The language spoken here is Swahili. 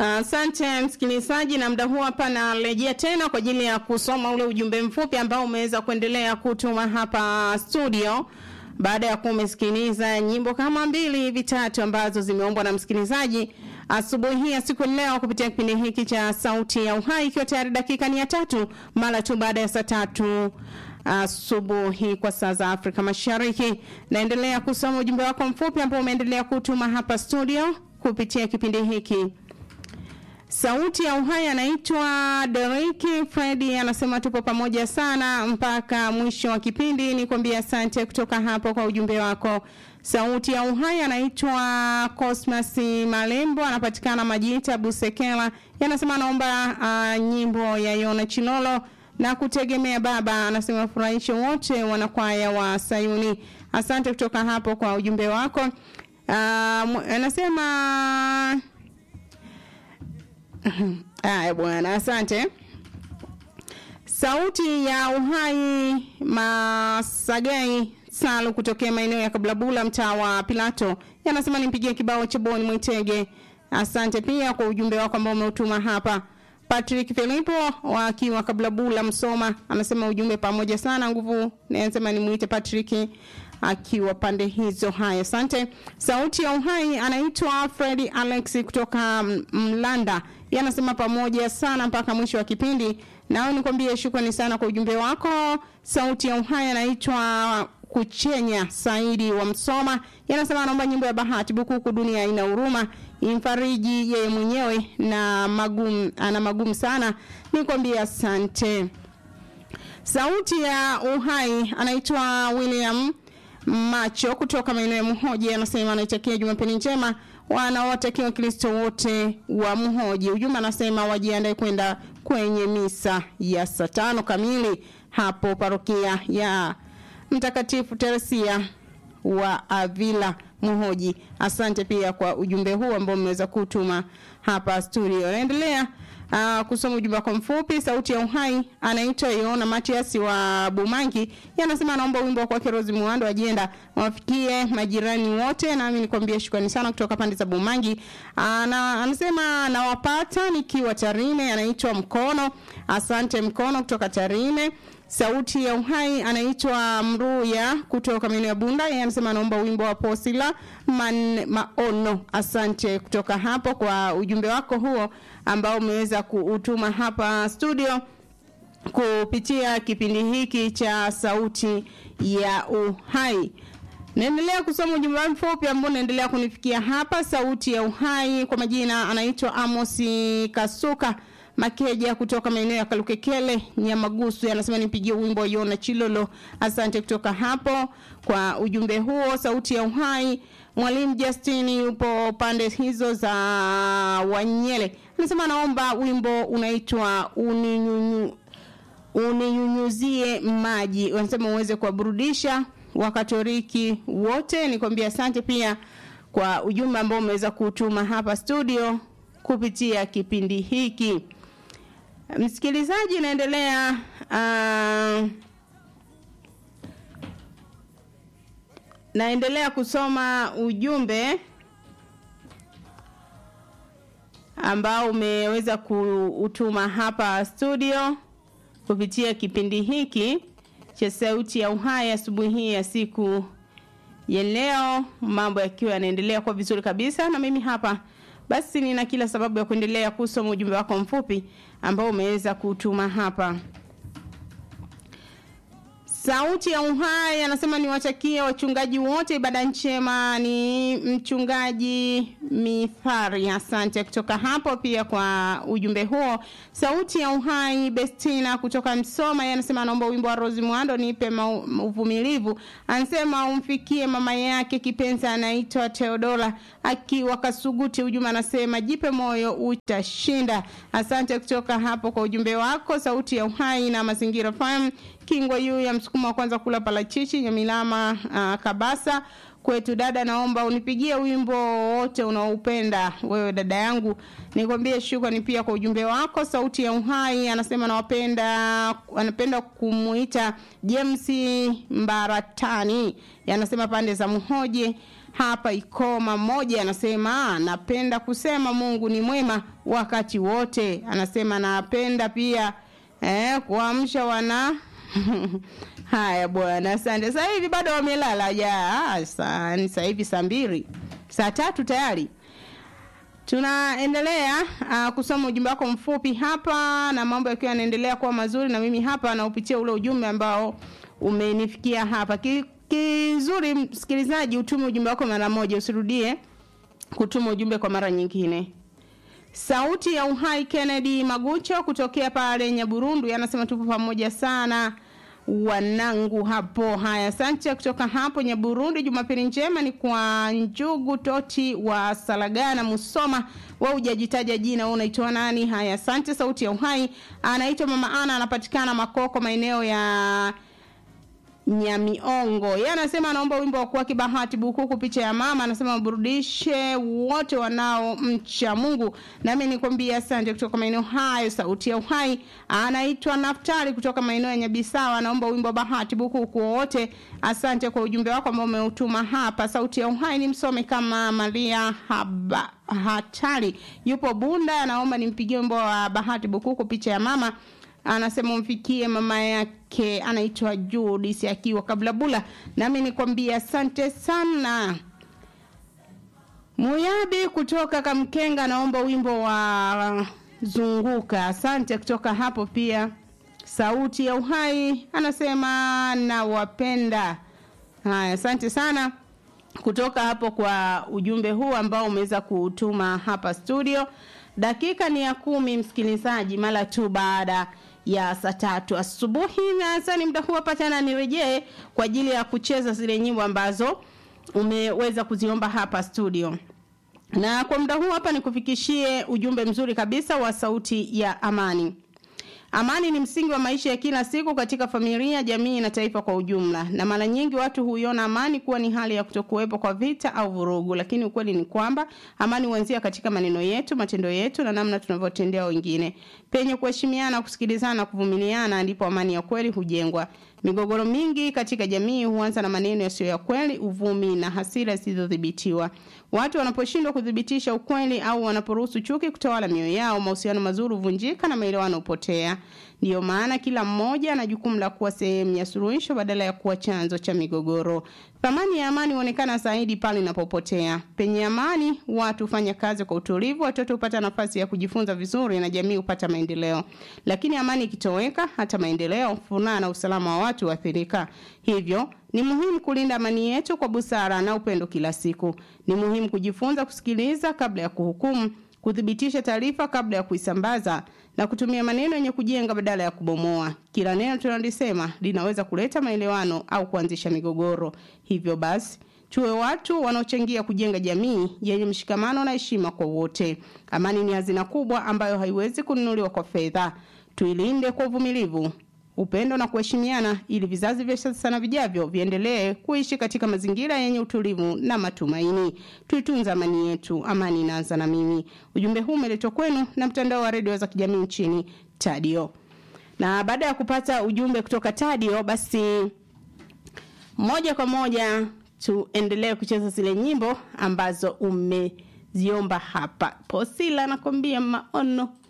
Asante uh, msikilizaji, na muda huu hapa narejea tena kwa ajili ya kusoma ule ujumbe mfupi ambao umeweza kuendelea kutuma hapa studio baada ya kuwa umesikiliza nyimbo kama mbili hivi tatu ambazo zimeombwa na msikilizaji asubuhi hii ya siku leo kupitia kipindi hiki cha Sauti ya Uhai, ikiwa tayari dakika ni ya tatu mara tu baada ya saa tatu asubuhi uh, kwa saa za Afrika Mashariki. Naendelea kusoma ujumbe wako mfupi ambao umeendelea kutuma hapa studio kupitia kipindi hiki. Sauti ya Uhai anaitwa Deriki Fredi, anasema tupo pamoja sana mpaka mwisho wa kipindi. Nikwambia asante kutoka hapo kwa ujumbe wako. Sauti ya Uhai anaitwa Cosmas Malembo, anapatikana Majita Busekela, anasema anaomba uh, nyimbo ya Yona Chilolo na kutegemea baba, anasema furahisho wote wanakwaya wa Sayuni. Asante kutoka hapo kwa ujumbe wako. Uh, anasema Haya bwana, asante. Sauti ya Uhai Masagai Salu kutokea maeneo ya Kablabula, mtaa wa Pilato, yanasema nimpigie kibao cha Boni Mwitege. Asante pia kwa ujumbe wako ambao umeutuma hapa. Patrick Filipo wakiwa Kablabula, Msoma, anasema ujumbe pamoja sana nguvu. Nasema nimuite Patrick akiwa pande hizo. Haya, asante. Sauti ya Uhai anaitwa Fredi Alex kutoka Mlanda, yanasema pamoja sana mpaka mwisho wa kipindi. Nao nikwambie shukrani sana kwa ujumbe wako. Sauti ya Uhai anaitwa Kuchenya Saidi wa Msoma, yanasema anaomba nyimbo ya Bahati Bukuku, dunia ina huruma, imfariji yeye mwenyewe na magumu, ana magumu sana. Nikwambie asante. Sauti ya Uhai anaitwa William Macho kutoka maeneo ya Mhoji anasema anaitakia Jumapili njema wanaowatakia Wakristo wote wa Mhoji. Ujumbe anasema wajiandae kwenda kwenye misa ya saa tano kamili hapo parokia ya Mtakatifu Teresia wa Avila Mhoji. Asante pia kwa ujumbe huu ambao mmeweza kutuma hapa studio. Naendelea Uh, kusoma ujumbe wako mfupi. Sauti ya Uhai anaitwa Yona Matias wa Bumangi, yanasema anaomba wimbo wa kwake Rose Muhando ajenda wafikie majirani wote, nami nikwambia shukrani sana kutoka pande za Bumangi. Ana, anasema nawapata nikiwa Tarime, anaitwa Mkono. Asante Mkono kutoka Tarime. Sauti ya Uhai anaitwa Mruya kutoka maeneo ya Bunda, yeye anasema anaomba wimbo wa Posila man, Maono. Asante kutoka hapo kwa ujumbe wako huo ambao umeweza kuutuma hapa studio kupitia kipindi hiki cha Sauti ya Uhai. Naendelea kusoma ujumbe mfupi ambao unaendelea kunifikia hapa. Sauti ya Uhai kwa majina anaitwa Amosi Kasuka Makeja kutoka maeneo ya Kalukekele Nyamagusu, anasema nipigie wimbo Yona Chilolo. Asante kutoka hapo kwa ujumbe huo. Sauti ya Uhai, Mwalimu Justin yupo pande hizo za Wanyele, anasema naomba wimbo unaitwa uninyunyu uninyunyuzie maji, wanasema uweze kuwaburudisha Wakatoliki wote. Nikwambia asante pia kwa ujumbe ambao umeweza kutuma hapa studio kupitia kipindi hiki. Msikilizaji, naendelea uh, naendelea kusoma ujumbe ambao umeweza kuutuma hapa studio kupitia kipindi hiki cha Sauti ya Uhai asubuhi hii ya siku ya leo, mambo yakiwa yanaendelea kwa vizuri kabisa, na mimi hapa basi nina kila sababu ya kuendelea kusoma ujumbe wako mfupi ambao umeweza kutuma hapa. Sauti ya Uhai anasema niwatakie wachungaji wote ibada njema. Ni mchungaji Mithari, asante kutoka hapo pia kwa ujumbe huo. Sauti ya Uhai Bestina kutoka Msoma, yeye anasema anaomba wimbo wa Rose Muhando nipe uvumilivu. Anasema umfikie mama yake kipenzi anaitwa Teodora akiwa Kasuguti. Ujumbe anasema jipe moyo utashinda. Asante kutoka hapo kwa ujumbe wako. Sauti ya Uhai na Mazingira FM Kingwa yu ya msukuma wa kwanza kula parachichi Nyamilama uh, Kabasa kwetu. Dada, naomba unipigie wimbo wote unaoupenda wewe dada yangu. Nikwambie shukrani pia kwa ujumbe wako. Sauti ya Uhai anasema nawapenda, anapenda kumuita James Mbaratani, anasema pande za Mhoje hapa Ikoma. Mmoja anasema napenda kusema Mungu ni mwema wakati wote. Anasema napenda pia eh, kuamsha wana haya bwana, asante. Sasa hivi bado wamelala ja, sasa hivi saa mbili saa tatu tayari tunaendelea uh, kusoma ujumbe wako mfupi hapa na mambo yakiwa yanaendelea kuwa mazuri na mimi hapa naupitia ule ujumbe ambao umenifikia hapa Ki, kizuri msikilizaji utume ujumbe wako mara moja usirudie kutuma ujumbe kwa mara nyingine sauti ya uhai kennedy magucho kutokea pale nyaburundu anasema tupo pamoja sana wanangu hapo haya asante kutoka hapo nyaburundi jumapili njema ni kwa njugu toti wa salagana musoma wa ujajitaja jina wewe unaitwa nani haya asante sauti ya uhai anaitwa mama ana anapatikana makoko maeneo ya Nyamiongo. Yeye anasema anaomba wimbo wa kuwa kibahati bukuku picha ya mama, anasema waburudishe wote wanao mcha Mungu. Nami nikwambia asante kutoka maeneo hayo, sauti ya uhai. Anaitwa Naftali kutoka maeneo ya Nyabisawa, anaomba wimbo wa bahati bukuku wote. Asante kwa ujumbe wako ambao umeutuma hapa. Sauti ya uhai ni msome kama Maria Haba Hatari. Yupo Bunda, anaomba nimpigie wimbo wa bahati bukuku picha ya mama anasema umfikie mama yake anaitwa Judith akiwa Kablabula. Nami nikwambia asante sana. Muyabi kutoka Kamkenga naomba wimbo wa zunguka. Asante kutoka hapo pia. Sauti ya uhai anasema nawapenda. Haya, asante sana kutoka hapo kwa ujumbe huu ambao umeweza kutuma hapa studio. Dakika ni ya kumi, msikilizaji, mara tu baada ya saa tatu asubuhi, na sasa ni muda huu hapa tena nirejee kwa ajili ya kucheza zile nyimbo ambazo umeweza kuziomba hapa studio na kwa muda huu hapa nikufikishie ujumbe mzuri kabisa wa sauti ya amani. Amani ni msingi wa maisha ya kila siku katika familia, jamii na taifa kwa ujumla. Na mara nyingi watu huiona amani kuwa ni hali ya kutokuwepo kwa vita au vurugu, lakini ukweli ni kwamba amani huanzia katika maneno yetu, matendo yetu na namna tunavyotendea wengine. Penye kuheshimiana, kusikilizana na kuvumiliana ndipo amani ya kweli hujengwa. Migogoro mingi katika jamii huanza na maneno yasiyo ya kweli, uvumi na hasira zisizodhibitiwa. Watu wanaposhindwa kudhibitisha ukweli au wanaporuhusu chuki kutawala mioyo yao, mahusiano mazuri huvunjika na maelewano hupotea. Ndiyo maana kila mmoja ana jukumu la kuwa sehemu ya suluhisho badala ya kuwa chanzo cha migogoro. Thamani ya amani huonekana zaidi pale inapopotea. Penye amani, watu hufanya kazi kwa utulivu, watoto hupata nafasi ya kujifunza vizuri na jamii hupata maendeleo. Lakini amani ikitoweka, hata maendeleo, furaha na usalama wa watu huathirika. Hivyo, ni muhimu kulinda amani yetu kwa busara na upendo kila siku. Ni muhimu kujifunza kusikiliza kabla ya kuhukumu, kuthibitisha taarifa kabla ya kuisambaza na kutumia maneno yenye kujenga badala ya kubomoa. Kila neno tunalisema linaweza kuleta maelewano au kuanzisha migogoro. Hivyo basi, tuwe watu wanaochangia kujenga jamii yenye mshikamano na heshima kwa wote. Amani ni hazina kubwa ambayo haiwezi kununuliwa kwa fedha. Tuilinde kwa uvumilivu, upendo na kuheshimiana ili vizazi vya sasa na vijavyo viendelee kuishi katika mazingira yenye utulivu na matumaini. Tuitunze amani yetu. Amani inaanza na mimi. Ujumbe huu umeletwa kwenu na mtandao wa redio za kijamii nchini Tadio. Na baada ya kupata ujumbe kutoka Tadio, basi moja kwa moja tuendelee kucheza zile nyimbo ambazo umeziomba hapa. Posila nakwambia maono